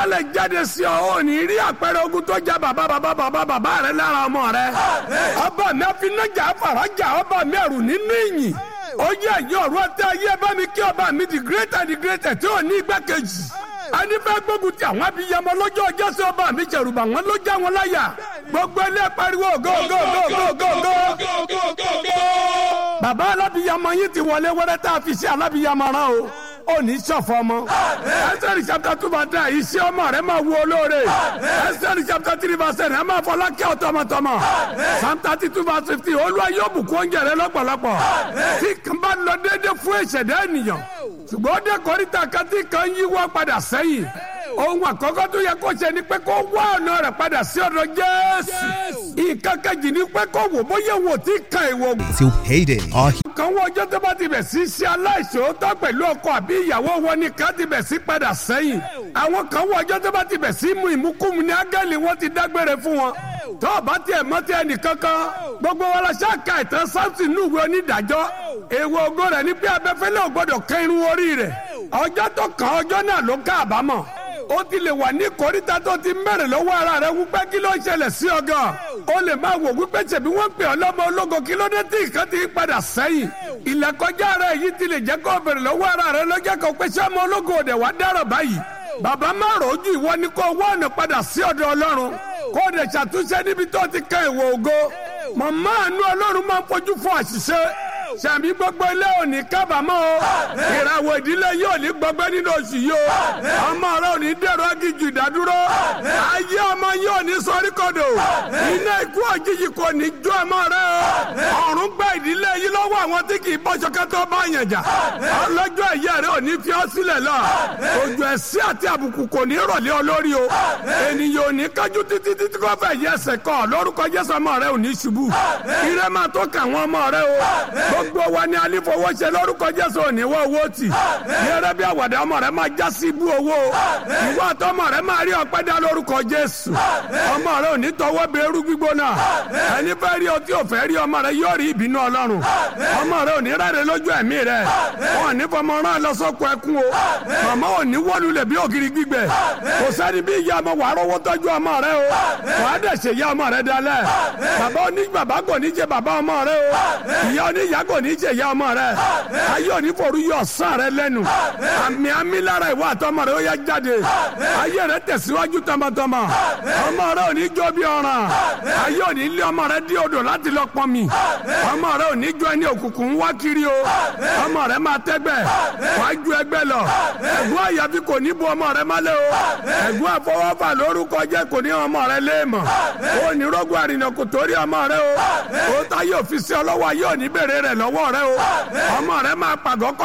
àsọtẹ́lẹ̀ jáde sí ọ ò ní rí àpẹẹrẹ ogun tó jẹ́ bàbá bàbá bàbá bàbá rẹ lára ọmọ rẹ ọba mi àfinájà àfàràjà ọba mi ẹrù nínú ìyìn ó yẹ ẹ̀yìn ọ̀rọ̀ ẹtẹ ayé bá mi kí ọba mi the greater the greater tí ò ní igbákejì anífẹ́ gbógun ti àwọn abiyamọ lọ́jọ́ ọjọ́ sí ọba mi jẹ̀rùbà wọn ló já wọn láyà gbogbo ilé pariwo go go go go go go. bàbá alábiyamọ yín ti wọlé wẹ́rẹ́ tá a fi ṣe alábiyamọ rán o ó ní sọ̀fọ̀ ọmọ. ẹsẹ̀rì chapter two verse nine iṣẹ́ ọmọ rẹ̀ máa wo olóore. ẹsẹ̀rì chapter three verse ten ẹ̀ máa fọlá kẹ́ ọ tọmọtọmọ. psalm thirty two verse fifteen olúwa yóò bùkún oúnjẹ rẹ lọ́pọ̀lọpọ̀. tí kan bá lọ déédéé fún ìṣẹ̀dá ènìyàn. ṣùgbọ́n ó dé kọ́ríta kan tí kan yíwọ́ padà sẹ́yìn. ohun àkọ́kọ́ tó yẹ kó ṣe ni pé kó wá ọ̀nà rẹ̀ padà sí ọ̀dọ̀ jésù. ìkàkejì ni pé kó wò bóyá wò tí kan ìwò till payday. Our kan wọ ọjọ́ tó bá ti bẹ̀ sí ṣe aláìṣòótọ́ pẹ̀lú ọkọ àbí ìyàwó wọn ni ká ti bẹ̀ sí padà sẹ́yìn. àwọn kan wọ ọjọ́ tó bá ti bẹ̀ sí mu ìmúkúmu ní ángẹ́lì wọn ti dágbére fún wọn. tó o bá tiẹ̀ mọ́ tiẹ̀ nìkankan gbogbo wọn la ṣáàka ìtàn sáǹsì ní ìwé onídàájọ́. èèwọ̀ ògo rẹ̀ ní pé abẹ́fẹ́lẹ́ ò gbọ́dọ̀ kẹ́ irun orí rẹ̀. ọjọ́ tó kàn ọjọ́ náà ló ká àbámọ̀ ó ti lè wà ní koríta tó ti mẹ́rin lọ́wọ́ ara rẹ̀ wípé kí ló ń ṣẹlẹ̀ sí ọ gan. ó lè máa wò wípé ṣèbí wọ́n pè ọ́ lọ́mọ ológo kí ló dé tí nǹkan ti padà sẹ́yìn. ìlẹ̀kọjá rẹ̀ yìí ti lè jẹ́ kó bèrè lọ́wọ́ ara rẹ̀ lọ́jọ́ kan pé ṣé ọmọ ológo òde wá dárọ̀ báyìí. bàbá má rojú ìwọ ni kó wá ọ̀nà padà sí ọ̀dọ̀ ọlọ́run kó o lè ṣàtúnṣe níbi tó ti kan ìwò ògo. màmá àánú ọlọ́run máa ń fojú fún àṣìṣe sàmì gbogbo ilé òní kábàámọ̀ o ìràwọ̀ ìdílé yóò ní gbọgbẹ́ nínú oṣù yìí o ọmọ rẹ ò ní dèrò agijù ìdádúró ayé ọmọ yóò ní sọrí kodò iná ikú òjijì kò ní jó ọmọ rẹ o ọ̀run gba ìdílé yìí lọ́wọ́ àwọn tí kì í bọ́ṣọ kẹ́tọ́ bá yàn jà ọlọ́jọ́ ẹ̀yẹ rẹ ò ní fi ọ́ sílẹ̀ lọ òjò ẹ̀sí àti àbùkù kò ní rọ̀lẹ́ ọ lórí o ènìyàn ò ní kájú títí títí kò fẹ́ yẹ ẹsẹ̀ kọ́ lórúkọ Jésù ọmọ rẹ ò ní ṣubú ire máa tó kà wọ́n ọmọ rẹ o gbogbo wa ni alifowóṣe lórúkọ Jésù ò ní wọ owó tì yẹrẹ bí àwàdà ọmọ rẹ máa já sí ibú owó ìwọ àtọmọ rẹ máa rí ọpẹ́ dá lórúkọ Jésù ọmọ rẹ ò ní tọwọ́ bẹ eru gbígbóná ẹni fẹ́ rí ọtí ò fẹ́ rí ọmọ rẹ yóò rí ìbínú Ọlọ́run ọmọ rẹ ò ní rẹ́rẹ́ lójú ẹ̀mí rẹ wọn ò ní fọmọ rán lọ sọ́kọ ẹkún o màmá ò ní wọ́lulẹ̀ bí ògiri gbígbẹ kò sẹ́ni bí ìyá ọmọ wàá rọwọ́ tọ́jú ọmọ rẹ o wàá dẹ̀ ṣe ìyá ọmọ rẹ dalẹ̀ bàbá oní bàbá kò ní jẹ bàbá ọmọ rẹ o ìyá oníyàá kò ní jẹ ìyá ọmọ rẹ ayé òní forú yọ ọ̀sán rẹ lẹ́nu àmì àmì lára ìwà àtọmọ rẹ ó yá jáde ayé rẹ tẹ̀síwájú tọmọtọmọ ọmọ rẹ ò ní jó bí ọ̀ràn ayé òní lé ọmọ rẹ dí odò láti lọ pọn mi ọmọ rẹ ò ní jó ẹni òkùnkùn wá kiri o ọmọ rẹ máa tẹ́gbẹ́ wàá ju ẹgbẹ́ lọ ẹ̀gbọ́n àyàfi kò ní bu ọmọ rẹ mọ́lẹ̀ o ẹ̀gbọ́n àfọwọ́fà lórúkọ jẹ́ kò ní ọmọ rẹ léèmọ̀ ó ní rógùn àrìnà kò torí ọmọ rẹ o ó ta yóò fi sí ọlọ́wọ́ ayé òní bèrè rẹ lọ́wọ́ rẹ o ọmọ rẹ máa pàgọ́ kọ́